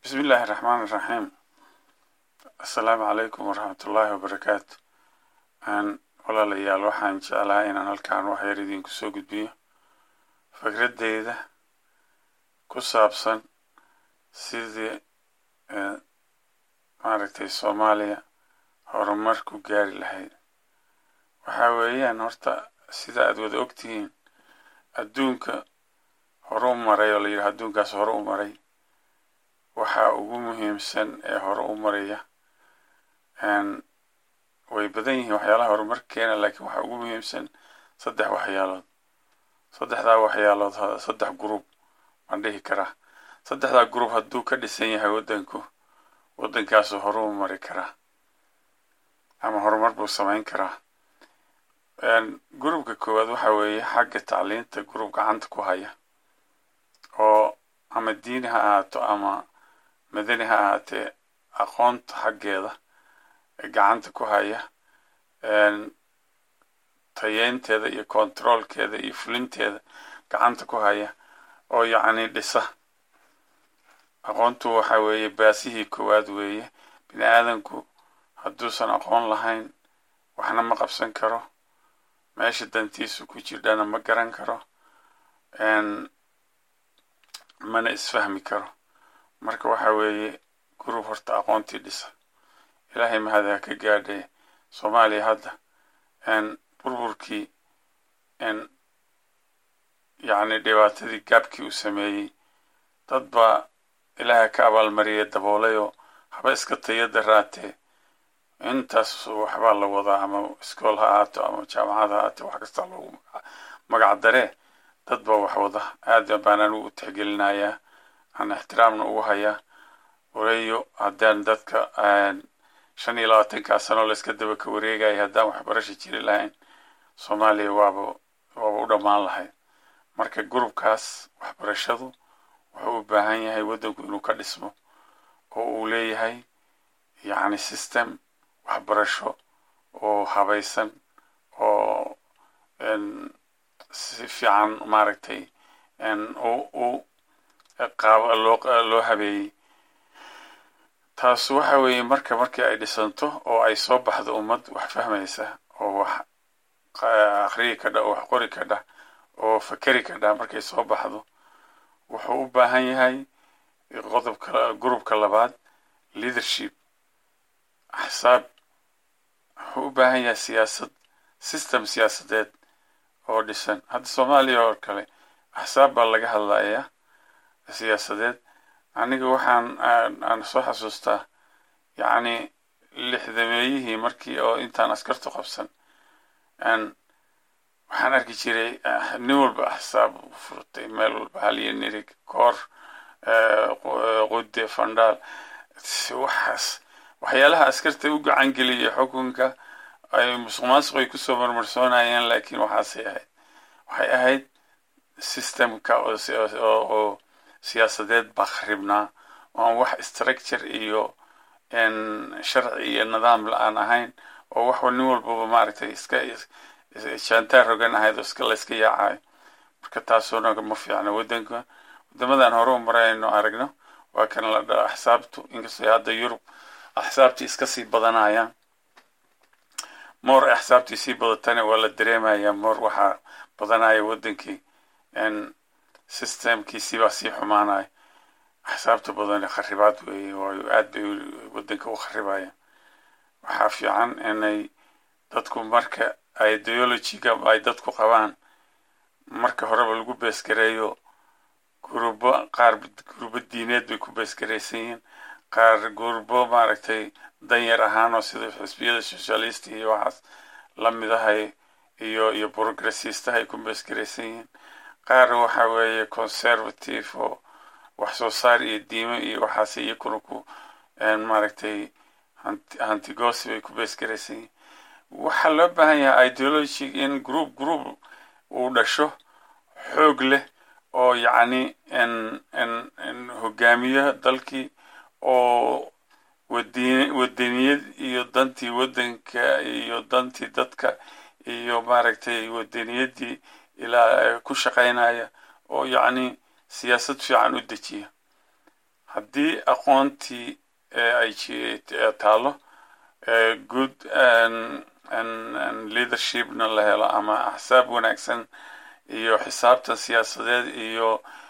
bismi illaahi raxmaan iraxiim assalaamu calaykum waraxmatullaahi wabarakaatu walaalayaal waxaan jeclahay inaan halkaan waxyar idinku soo gudbiyo fikradeyda ku saabsan sidii maaragtay soomaaliya horumar ku gaari lahayd waxaa weeyaan horta sida aad wada ogtihiin adduunka hore u maray oo la yidhaha adduunkaas hore u maray waxaa ugu muhiimsan ee hore u maraya way badan yihiin waxyaalaha horumar keena laakiin waxaa ugu muhiimsan saddex waxyaalood saddexdaa waxyaalood saddex group baan dhihi karaa saddexdaa group hadduu ka dhisan yahay waddanku waddankaasu hore u mari karaa ama horumar buu samayn karaa groupka koowaad waxaa weeye xagga tacliinta group gacanta ku haya oo ama diini ha ahaato ama madani ha ahaatee aqoonta xaggeeda gacanta ku haya tayeynteeda iyo controolkeeda iyo fulinteeda gacanta ku haya oo yacni dhisa aqoontu waxa weeye baasihii koowaad weeye bini aadanku hadduusan aqoon lahayn waxna ma qabsan karo meesha dantiisu ku jirdhana ma garan karo mana isfahmi karo marka waxa weeye gurub horta aqoontii dhisa ilaahay mahada ka gaadhay soomaaliya hadda burburkii yacni dhibaatadii gaabkii uu sameeyey dad baa ilaaha ka abaalmariyay daboolayoo haba iska tayada raatee intaas waxbaa la wadaa ama iskool ha ahaato ama jaamacad ha ahaatee wax kasta loogu magac daree dad baa wax wada aad baan anigu u tixgelinayaa aan ixtiraamna ugu hayaa walayo haddaan dadka shan iyo labaatankaa sano layska daba ka wareegaya haddaan waxbarasha jiri lahayn soomaaliya waaba waaba u dhammaan lahayd marka gurubkaas waxbarashadu wuxuu u baahan yahay waddanku inuu ka dhismo oo uu leeyahay yacni system waxbarasho oo habaysan oo si fiican maaragtay u qaab loo loo habeeyey taas waxa weeye marka markii ay dhisanto oo ay soo baxdo ummad wax fahmaysa oo wax akhriyi kadha oo wax qori kadha oo fakeri kadha markay soo baxdo wuxuu u baahan yahay qodobka gurubka labaad leadership axsaab wuxuu u baahan yahay siyaasad system siyaasadeed oo dhisan hadda soomaaliya oo kale axsaab baa laga hadlayaa siyaasadeed aniga waxaan aan soo xasuustaa yacni lixdameeyihii markii oo intaan askartu qabsan waxaan arki jiray nin walba axsaab furtay meel walba haliyo nirig koor qude fandhaal waxaas waxyaalaha askarta u gacan geliyay xukunka ay musuq maasuq ay kusoo marmarsoonayeen laakiin waxaasay ahayd waxay ahayd systemka oo siyaasadeed baa kharibnaa oo aan wax structure iyo sharci iyo nidaam la-aan ahayn oo wax nin walbaba maaragtay iska jaantaar rogan ahayd oo iska layska yaacayo marka taasuna ma fiicna waddanka waddamadan hore u marayno aragno waa kan la dhaa axsaabtu inkastoo hadda yurub axsaabtii iska sii badanayaan moor axsaabtii sii badatana waa la dareemaya moor waxaa badanaya waddankii systemkiisii baa sii xumaanaya axsaabta badan kharibaad weeye waayo aad bay waddanka u kharibayaan waxaa fiican inay dadku marka ideologyga ay dadku qabaan marka horeba lagu beesgareeyo gurubo qaar gurubo diineed bay ku beesgaraysan yihiin qaar gurubo maaragtay danyar ahaan oo sida xisbiyada socialist iyo waxaas lamid ahay iyo iyo progressistaha ay ku beesgaraysan yihiin qaar waxa weeye conservative oo wax soo saar iyo diimo iyo waxaas iyakuna ku maaragtay hantigosi bay ku beesgaraysan yihiin waxaa loo baahan yahay ideology in group group uu dhasho xoog leh oo yacni hogaamiyo dalkii oo wadi wadaniyad iyo dantii waddanka iyo dantii dadka iyo maaragtay wadaniyadii ilaa ku shaqaynaya oo yacni siyaasad fiican u dejiya haddii aqoontii ay taalo good leadershipna la helo ama axsaab wanaagsan iyo xisaabtan siyaasadeed iyo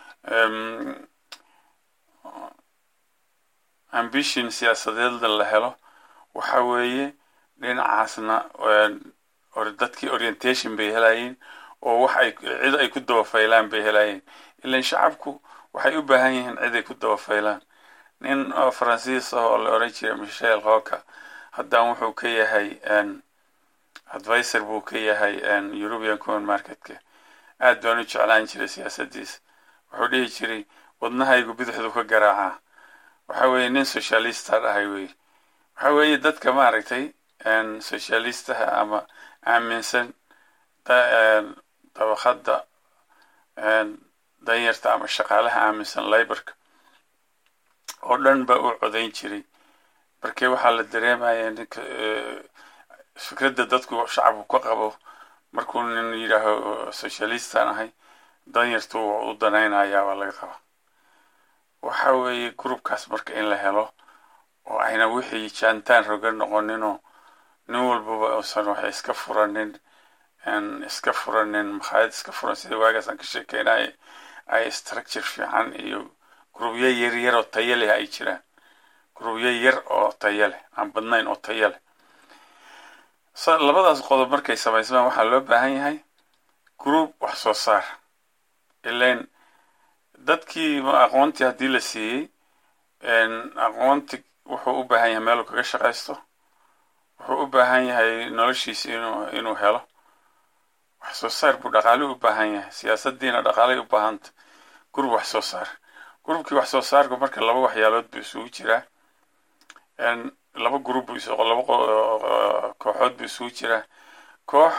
ambition siyaasadeedna la helo waxa weeye dhinacaasna dadkii orientation bay helayeen oo wax ay cid ay ku dabafaylaan bay helayeen ilan shacabku waxay u baahan yihiin cid ay ku dabafaylaan nin oo faransiis ah oo la oran jiray michel hoka haddaan wuxuu ka yahay advisor buu ka yahay european common marketka aad baan u jeclaan jiray siyaasadiisa wuxuu dhihi jiray wadnahaygu bidixdu ka garaacaa waxa weeye nin socialista dhahay wey waxa weeye dadka maaragtay socialistaha ama aaminsan dabaqada danyarta ama shaqaalaha aaminsan liborka oo dhan ba u codayn jiray markii waxaa la dareemaya ninka fikradda dadku shacabku ka qabo markuu nin yidhaaho socialistan ahay danyartu u danaynayaa waa laga qaba waxa weeye groupkaas marka in la helo oo ayna wixii jaantaan roga noqoninoo nin walbaba uusan waxay iska furanin iska furanin makhaayad iska furan sida waagaasaan ka sheekeynaya ay structure fiican iyo grubyo yar yar oo tayo leh ay jiraan grubyo yar oo tayo leh aan badnayn oo tayo leh labadaas qodob markay samaysmaan waxaa loo baahan yahay group wax soo saar ilain dadkii aqoontii haddii la siiyey aqoonti wuxuu u baahan yahay meeluu kaga shaqaysto wuxuu u baahan yahay noloshiisa inuu inuu helo wax soo saar buu dhaqaale u baahan yahay siyaasaddiina dhaqaaley u baahanta gurub wax soo saar gurubkii wax soo saarku marka laba waxyaalood buu isugu jiraa laba gurub buu laba kooxood buu isugu jiraa koox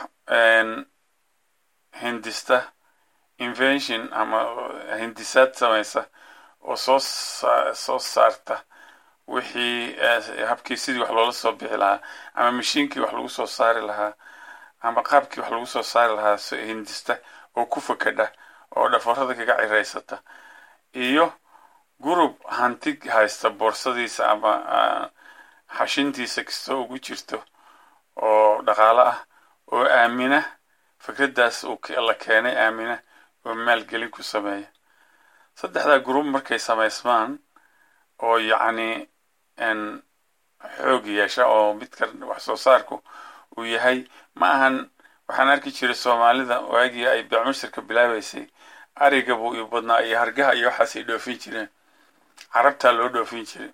hindista invention ama hindisaad samaysa oo soo soo saarta wixii habkii sidii wax loola soo bixi lahaa ama mashiinkii wax lagu soo saari lahaa ama qaabkii wax lagu soo saari lahaa hindista oo ku fakadha oo dhafarada kaga ciraysata iyo gurub hanti haysta boorsadiisa ama xashintiisa kastoo ugu jirto oo dhaqaalo ah oo aamina fikraddaas la keenay aamina oo maalgelin ku sameeya saddexdaa gurub markay samaysmaan oo yacni xoog yeesha oo midka wax soo saarku uu yahay ma ahan waxaan arki jiray soomaalida waagii ay bacmushirka bilaabaysay ariga buu i badnaa iyo hargaha iyo waxaasay dhoofin jireen carabtaa loo dhoofin jiray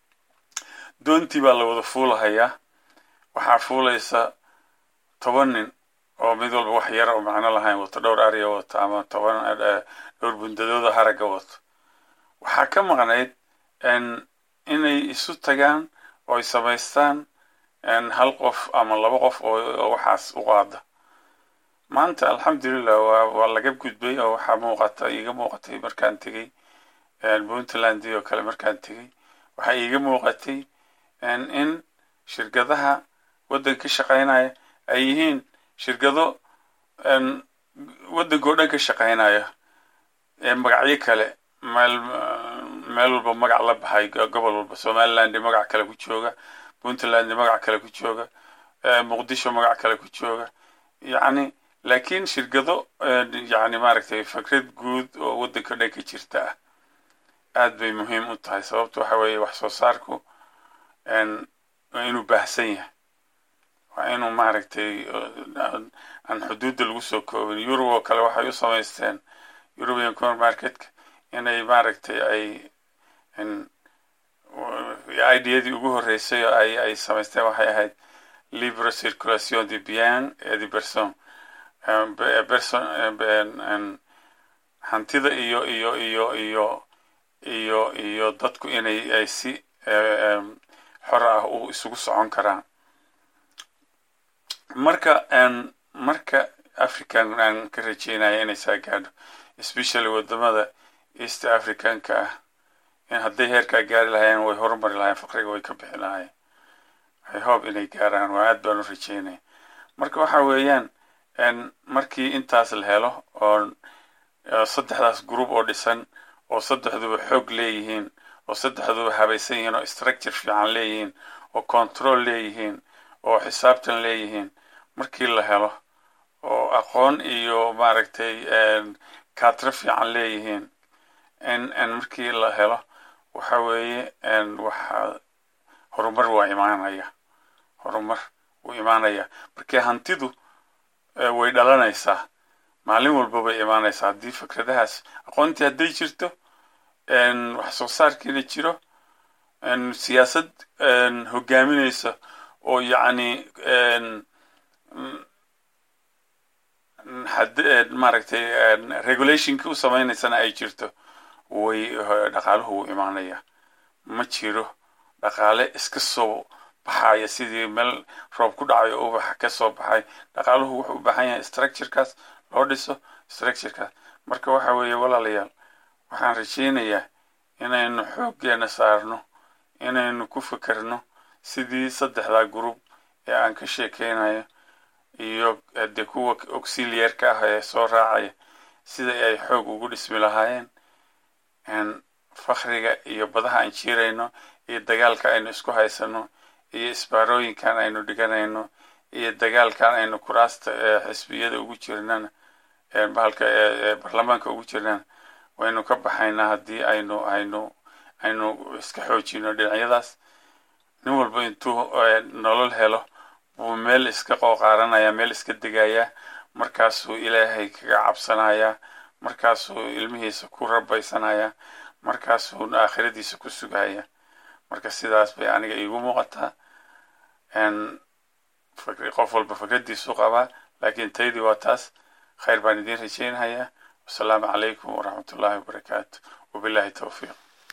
doontii baa la wada fuulahayaa waxaa fuulaysa toban nin oo mid walba wax yar oo macno lahayn wato dhowr ariga wato ama toban dhowr bundadooda haragga wato waxaa ka maqnayd inay isu tagaan oo ay samaystaan hal qof ama laba qof oo waxaas u qaada maanta alxamdulilah waa waa laga gudbay oo waxaa muuqata iiga muuqatay markaan tegey puntland oo kale markaan tegey waxaa iiga muuqatay in shirkadaha waddanka ka shaqaynaya ay yihiin shirkado waddanka oo dhan ka shaqaynaya magacyo kale meel meel walba magac la baxay gobol walba somaliland magac kale ku jooga puntland magac kale ku jooga muqdisho magac kale ku jooga yacni laakiin shirkado yani maaragtay fikrad guud oo waddanka dhan ka jirta ah aad bay muhiim u tahay sababto waxa weeye wax soo saarku waa inuu baahsan yahay waa inuu maaragtay aan xuduudda lagu soo koobin yurub oo kale waxay u samaysteen european common marketka inay maaragtay ay ideyadii ugu horreysay oo ay ay samaysteen waxay ahayd libre circulation de bien et de person person hantida iyo iyo iyo iyo iyo iyo dadku inay ay si xor ah u isugu socon karaan marka marka african aan ka rajeynaya inay saa gaadho especially wadamada east africanka ah in hadday heerkaa gaari lahaayeen way horumari lahayen faqriga way ka bixi lahaayeen i hope inay gaaraan waa aad baan u rajeynaya marka waxa weeyaan markii intaas la helo oo saddexdaas group oo dhisan oo saddexduba xoog leeyihiin oo saddexduba habaysan yihiin oo structure fiican leeyihiin oo control leeyihiin oo xisaabtan leeyihiin markii la helo oo aqoon iyo maaragtay kaatro fiican leeyihiin in markii la helo waxa weeye waxa horumar waa imaanaya horumar wuu imaanaya markii hantidu way dhalanaysaa maalin walba bay imaanaysaa haddii fikradahaas aqoontii hadday jirto wax soo saarkiina jiro siyaasad hogaaminaysa oo yacni maaragtay regulationkii u samaynaysana ay jirto way dhaqaaluhu wuu imaanaya ma jiro dhaqaale iska soo baxaya sidii meel roob ku dhacayo ubaxa ka soo baxay dhaqaaluhu wuxuu u baahan yahay structurekaas loo dhiso structurekaas marka waxa weeye walaalayaal waxaan rajaynayaa inaynu xooggeena saarno inaynu ku fikerno sidii saddexdaa group ee aan ka sheekeynayo iyo dee kuwa auxiliarka ah ee soo raacaya sida ay xoog ugu dhismi lahaayeen fakriga iyo badaha aan jiirayno iyo dagaalka aynu isku haysano iyo isbaarooyinkan aynu dhiganayno iyo dagaalkan aynu kuraasta xisbiyada ugu jirnana bahalka baarlamaanka ugu jirnana waynu ka baxaynaa haddii aynu aynu aynu iska xoojino dhinacyadaas nin walba intuu nolol helo buu meel iska qooqaaranaya meel iska degayaa markaasuu ilaahay kaga cabsanayaa markaasuu ilmihiisa ku rabaysanayaa markaasuu aakhiradiisa ku sugaya marka sidaas bay aniga iigu muuqataa qof walba fikradiisu qabaa laakiin taydii waa taas khayr baan idiin rajaynayaa wasalaamu calaykum waraxmat ullahi wabarakaatu wabillahi towfiiq